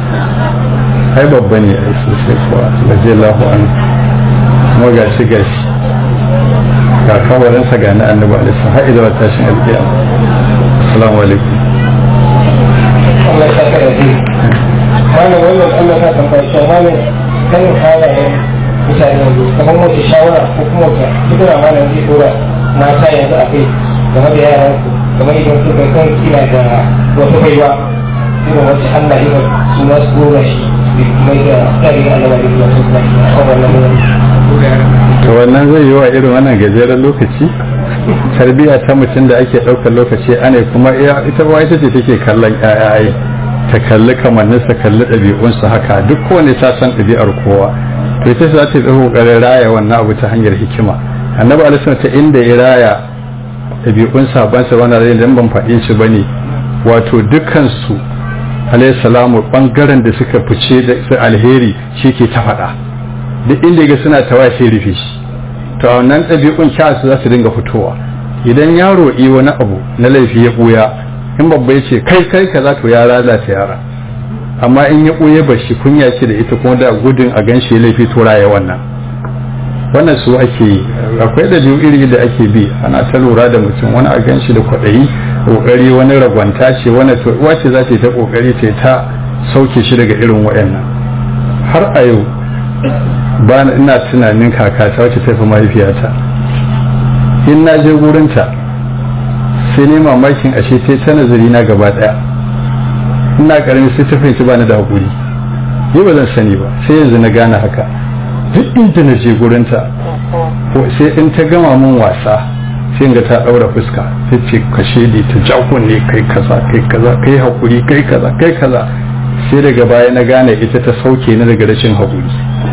ai babba ne ai sosai kuwa radiyallahu anhu kuma gashi gashi ga kawarinsa ga na annabi alaihi har izuwa tashin alƙiyama assalamu alaikum Allah ya saka da shi malam wannan Allah ta tambaya shi malam kan halayen mutane yanzu kamar wace shawara ko kuma wata kudura malam zai dora mata yanzu a kai game da yaran su kamar idan su kai kan kina da wata baiwa irin wacce Allah ya su ma su dora shi mai da tsarin Allah da ya su na shi a wannan to wannan zai yi wa irin wannan gajeren lokaci tarbiyya ta mutum da ake ɗaukar lokaci ana kuma ita ba ita ce take kallon ƴaƴaye ta kalli kamanninsa kalli ɗabi'unsa haka duk kowane ta san ɗabi'ar kowa to ita za ta yi ƙoƙarin raya wannan abu ta hanyar hikima annabi alaihi ta inda ya raya ɗabi'un sabansa wannan rai dan ban faɗi shi bane wato dukkan su alaihi salamu bangaren da suka fice da su alheri shi ke ta faɗa duk inda ga suna tawa sai rufe shi to a wannan ɗabi'un kyasu za su dinga fitowa idan yaro yi wani abu na laifi ya ɓuya in babba ya ce kai kai kaza to ya lalata yara amma in ya ɓuya ba shi kunya ce da ita kuma da gudun a gan shi laifi to raya wannan wannan su ake yi akwai ɗabi'u iri da ake bi ana ta lura da mutum wani a gan shi da kwaɗayi ƙoƙari wani ragwanta ce wani to uwa ce za ta yi ta ƙoƙari ta ta sauke shi daga irin waɗannan har a yau ba ina tunanin kakata wacce ta fi mahaifiyata in na je gurinta sai ne mamakin ashe ta ta nazari na gaba daya ina karami sai ta fahimci ba ni da hakuri ni ba zan sani ba sai yanzu na gane haka duk inda na je gurinta ko sai in ta gama min wasa sai ga ta daura fuska ta ce kashe ni ta jakunne kai kaza kai kaza kai hakuri kai kaza kai kaza sai daga baya na gane ita ta sauke ni daga rashin hakuri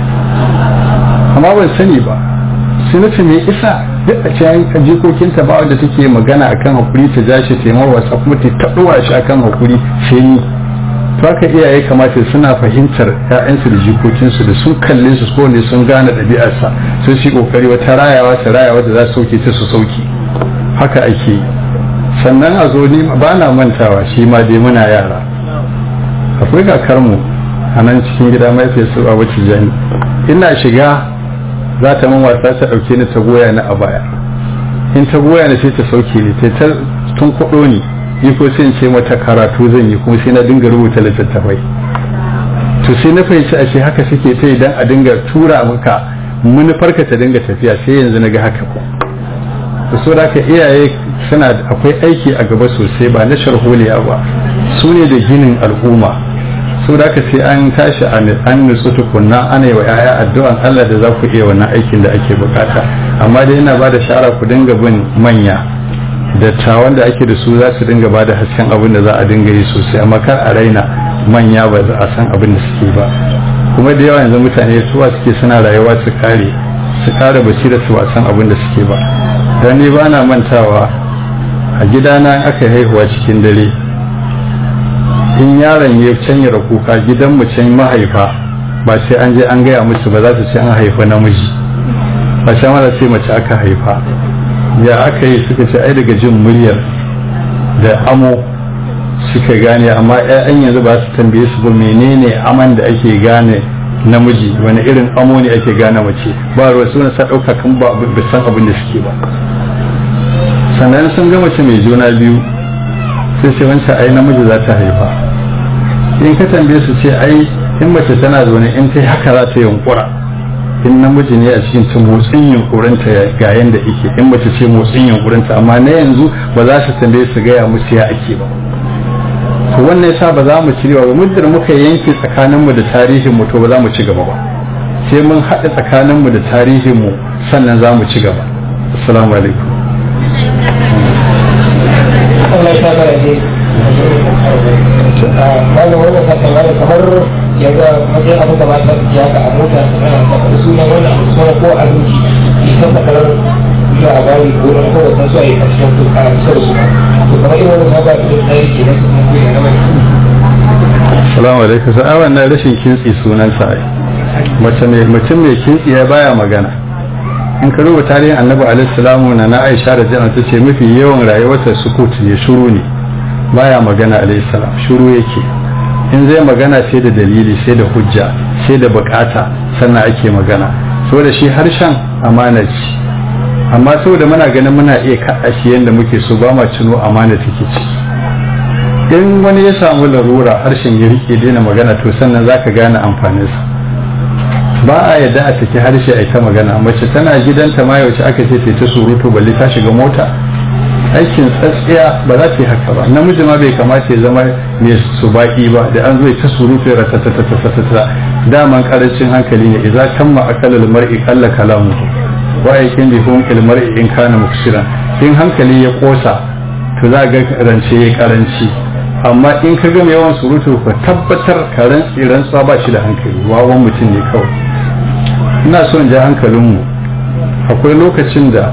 amma ban sani ba sai na me isa duk a cikin jikokinta ba wanda take magana akan hakuri ta ja shi taimar wasa kuma ta taɗuwa shi akan hakuri sai ni to haka iyaye kamata suna fahimtar ƴaƴansu da jikokinsu da sun kalle su ko ne sun gane ɗabi'arsa sun shi kokari wata rayawa ta rayawa da za su sauke ta su sauke haka ake yi sannan a zo ni ba na mantawa shi ma dai muna yara akwai kakarmu a nan cikin gida mahaifiyarsu a wacce jani ina shiga za ta min wasa ta ɗauke ni ta goya ni a baya in ta goya ni sai ta sauke ni ta ta tun kuɗo ni ni ko sai in ce mata karatu zan yi kuma sai na dinga rubuta littattafai to sai na fahimci ashe haka suke ta idan a dinga tura maka manufarka ta dinga tafiya sai yanzu na ga haka ko to so da ka iyaye suna akwai aiki a gaba sosai ba na sharholiya ba su ne da ginin al'umma so da ka sai an tashi an nutsu tukunna ana yi wa 'ya'ya addu'an Allah da za ku iya wannan aikin da ake bukata amma dai ina ba da shara ku dinga bin manya dattawan da ake da su za su dinga ba da hasken abin da za a dinga yi sosai amma kar a raina manya ba za a san abin da suke ba kuma da yawa yanzu mutane suwa suke suna rayuwa su kare su kare basira su ba san abin da suke ba dan ni ba na mantawa a gidana aka haihuwa cikin dare in yaron ya canya kuka gidan mu can mahaifa ba sai an je an gaya musu ba za su ce an haifa namiji ba sai mara sai mace aka haifa ya aka yi suka ce ai daga jin muryar da amo suka gane amma 'ya'yan yanzu ba su tambaye su ba menene aman da ake gane namiji wani irin amo ne ake gane mace ba ruwa suna sa ɗauka kan ba san abin da suke ba sannan sun ga mace mai juna biyu sai ce wancan ai namiji za ta haifa in ka tambaye su ce ai in mace tana zaune in ta haka za ta yunkura in namiji ne a cikin ta motsin yunkurinta ga yanda ike in mace ce motsin yunkurinta amma na yanzu ba za su tambaye su gaya musu ya ake ba to wannan yasa ba za mu ci ba muddin muka yanke tsakaninmu da tarihin mu to ba za mu ci gaba ba sai mun haɗa tsakaninmu da tarihin mu sannan za mu ci gaba assalamu alaikum Allah ya saka da shi malam wannan ka tambaya kamar yaga wajen abu da mata ya ga a mota da sunan wannan abu sunan ko a ruki ita ta kalar labari ko na ko da su a yi ƙarshen su a kusa da su to kamar irin wannan ba da tsari ke na kuma ko na mai assalamu alaikum sa'a wannan rashin kintsi sunan sa mace mai mutum mai kintsi ya baya magana in ka rubuta tarihin annabi alaihi salamu na na aisha da jana ta ce mafi yawan rayuwarsa sukut ne shuru ne baya magana alaihi salam shuru yake in zai magana sai da dalili sai da hujja sai da bukata sannan ake magana saboda shi harshen amana ce amma saboda muna ganin muna iya kaɗa shi yadda muke so ba ma cino amana take ci in wani ya samu larura harshen ya rike daina magana to sannan za ka gane amfaninsa ba a yadda a saki harshe a ita magana mace tana gidanta ma yaushe aka ce ta surutu balle ta shiga mota aikin tsatsiya ba za ta yi haka ba namiji ma bai kamata ya zama mai su baki ba da an zo ta surutu ya ratatatatata daman karancin hankali ne idza tamma akalul mar'i qalla kalamu wa yakin bi hum il mar'i in kana muksiran in hankali ya kosa to za ga rance ya karanci amma in ka ga mai yawan surutu ka tabbatar ka rantsi rantsuwa ba shi da hankali wawan mutum ne kawai ina son ja hankalinmu akwai lokacin da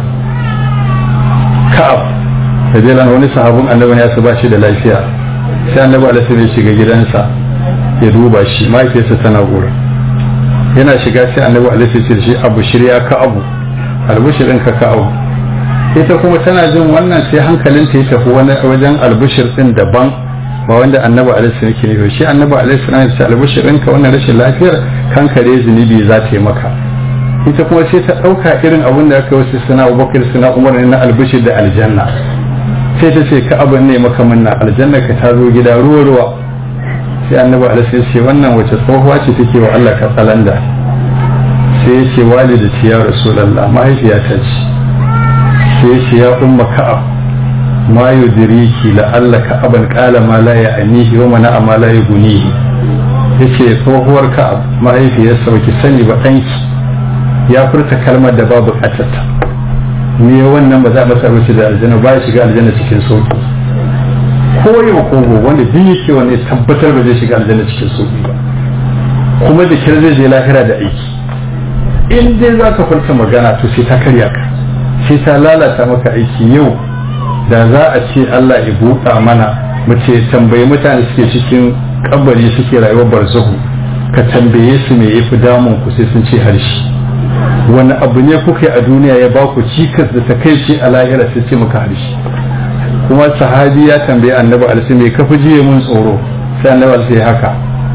ka'ab rajulan wani sahabin annabi ya su ba shi da lafiya sai annabi alaihi ya shiga gidansa ya duba shi mahaifiyarsa tana gura yana shiga sai annabi alaihi ya shi abu shirya ka abu albushirin ka ka abu ita kuma tana jin wannan sai hankalinta ya tafi wani wajen albushir din daban ba wanda annabi alaihi yake nufi shi annabi alaihi ya ce albushirin ka wannan rashin lafiyar kankare zunubi za ta yi maka ita kuma sai ta ɗauka irin abin da aka wasu suna abubakar suna umar na albushir da aljanna sai ta ce ka abin ne maka manna aljanna ka ta zo gida ruwa ruwa sai annabi alaihi ya ce wannan wace tsohuwa ce take wa Allah ka tsalanda sai ya ce walida ce ya rasulullah mahaifiyata ce sai ya ce ya umma ka'ab ma yudiriki la'alla ka'aban qala ma la ya'nihi wa mana ma la yughnihi yace tsohuwar ka'ab mahaifiyarsa baki sani ba danki ya furta kalmar da babu katata me wannan ba za a masa wuce da aljanna ba ya shiga aljanna cikin sauki ko yau ko wanda duk yake wanda ya tabbatar ba zai shiga aljanna cikin sauki ba kuma da kira zai je lahira da aiki in dai za ka furta magana to sai ta karya ka sai ta lalata maka aiki yau da za a ce Allah ya buɗa mana mace tambayi mutane suke cikin kabari suke rayuwar barzahu ka tambaye su me yafi damun ku sai sun ce harshe wani abu ne kuka yi a duniya ya ba ku cikas da takaici a lahira sai ce maka harshe kuma sahabi ya tambaye annabi alisi mai kafi jiye mun tsoro sai annabi alisi ya haka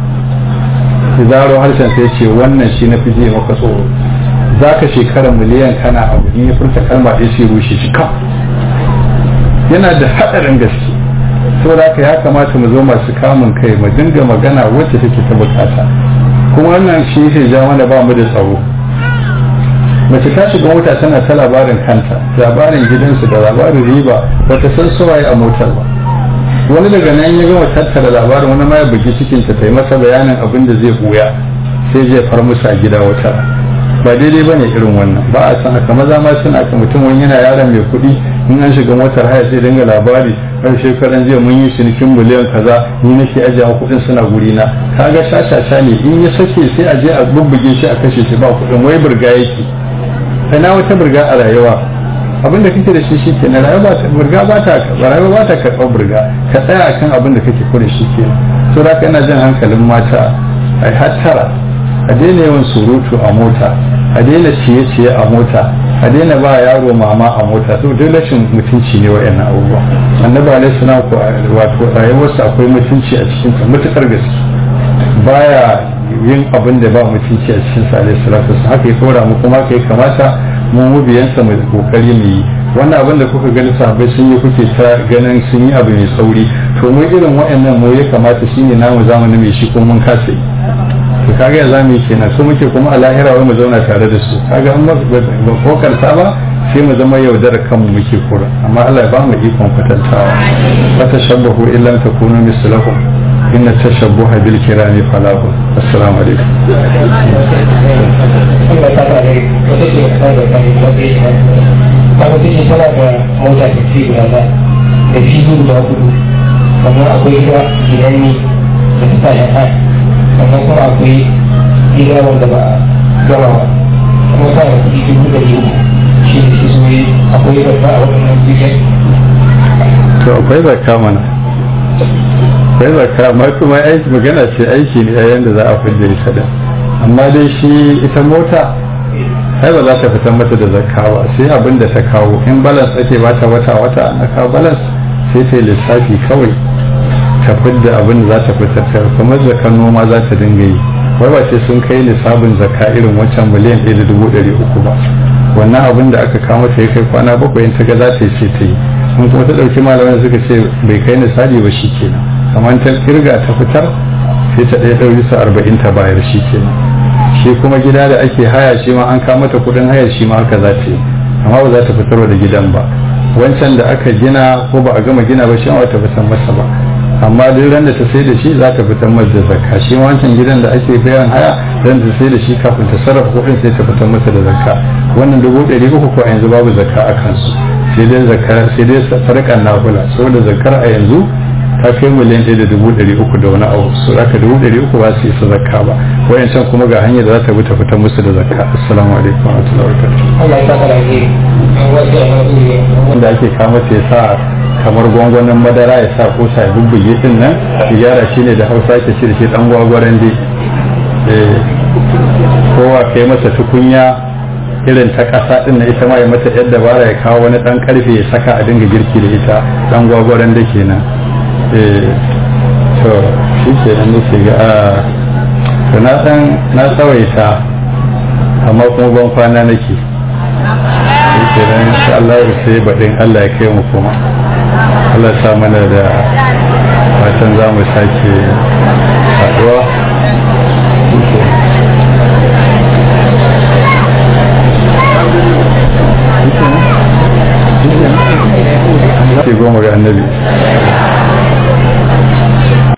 zaro harshen sai ce wannan shi na fi jiye maka tsoro za ka shekara miliyan kana abu in ya furta kalma ɗaya sai rushe shi kam yana da haɗarin gaske saboda haka ya kamata mu zo masu kamun kai mu dinga magana wacce take ta bukata kuma wannan shi ke ja mana ba mu da tsaro mace ta shiga mota tana ta labarin kanta labarin gidansu da labarin riba ba ta san suwaye a motar ba wani daga nan ya gama tattara labarin wani ma ya bugi cikinta ta yi masa bayanin abin da zai buya sai zai far musu a gida wata ba daidai bane irin wannan ba a san haka maza ma suna ka mutum wani yana yaron mai kuɗi in an shiga motar haya sai dinga labari har shekaran jiya mun yi cinikin miliyan kaza ni nake ajiye kuɗin suna guri na kaga shashasha ne in ya sake sai a je a bubbuge shi a kashe shi ba kuɗin wai burga yake na wata burga a rayuwa abinda kake da shi shike na rayuwa ta burga ba ta rayuwa ba ta karɓar burga ka tsaya akan abin da kake kure shi ke so da ina jin hankalin mata ai hattara a daina yawan surutu a mota a daina ciye-ciye a mota a daina ba yaro mama a mota to duk rashin mutunci ne wa'annan abubuwa annabi alaihi salam ko wato rayuwarsa akwai mutunci a cikin ta mutukar gaske baya yin abin da ba mutunci a cikin sa alaihi salatu haka ya kora mu kuma kai kamata mu mubiyansa mu kokari mu yi wannan abin da kuka gani sahabbai sun yi kuke ta ganin sun yi abu mai sauri to mu irin waɗannan mu ya kamata shine namu zamanin mai shi kuma mun kasa to kaga ya zamu yi kenan so muke kuma a lahira wai mu zauna tare da su kaga an ba kokarta ba sai mu zama yaudar kanmu muke kura amma Allah ya ba mu ikon kwatantawa fa tashabbahu illam takunu mislahum inna tashabbuha bil kirami falahu assalamu alaikum kaga take tana da mota da fi guda da da fi guda hudu sannan akwai gida gidan ne da ta tashi ha sannan kuma akwai gida wanda ba gama ba kuma sa da kuɗi dubu da biyu shi da shi soyi akwai zakka a waɗannan gidan to akwai zakka mana akwai zakka amma kuma aiki magana ce aiki ne yayin da za a fidda ita da amma dai shi ita mota ai ba za ta fitar mata da zakka ba sai abin da ta kawo in balance ake ba ta wata wata na kawo balance sai ta yi lissafi kawai ta fidda abin da za ta fitar ta kuma zakkan noma za ta dinga yi wai ba sai sun kai lissafin zakka irin wancan miliyan ɗaya da dubu ɗari uku ba wannan abin da aka kama ta ya kai kwana bakwai in ta ga za ta yi sai ta yi in kuma ta ɗauki malaman suka ce bai kai nisali ba shi kenan kamar ta kirga ta fitar sai ta ɗaya ɗauki su arba'in ta bayar shi kenan shi kuma gida da ake haya shi ma an kama ta kuɗin haya shi ma haka za ta yi amma ba za ta fitarwa da gidan ba wancan da aka gina ko ba a gama gina ba shi ma ta fitar masa ba amma duk ran da ta sai da shi za ta fitar masa da zakka shi ma wancan gidan da ake bayan haya ran da ta sai da shi kafin ta sarrafa kuɗin sai ta fitar masa da zakka wannan dubu ɗari uku ko a yanzu babu zakka a kansu sai dai zakka sai dai sarƙar nafula saboda zakkar a yanzu ta kai miliyan ɗaya da dubu ɗari uku da wani abu su aka dubu ɗari uku ba su isa zakka ba wayancan kuma ga hanyar da za ta bi ta fitar musu da zakka assalamu alaikum wa rahmatullahi wa barakatuh Allah ya saka da alheri wasu ya haɗu wanda ake kama ta ya sa kamar gwangwanin madara ya sa ko sa bubbuge din nan gyara shi ne da hausa ke shi da shi dan gwagwaran dai kowa kai masa tukunya irin ta ƙasa din na ita ma ya mata yadda bara ya kawo wani dan karfe ya saka a dinga girki da ita dan gwagwaran da kenan to shi ke nan nake ga a to na dan na tsawaita amma kuma ban kwana nake shi ke nan insha Allah sai baɗin Allah ya kai mu kuma Allah sa mana da fatan za mu sake haɗuwa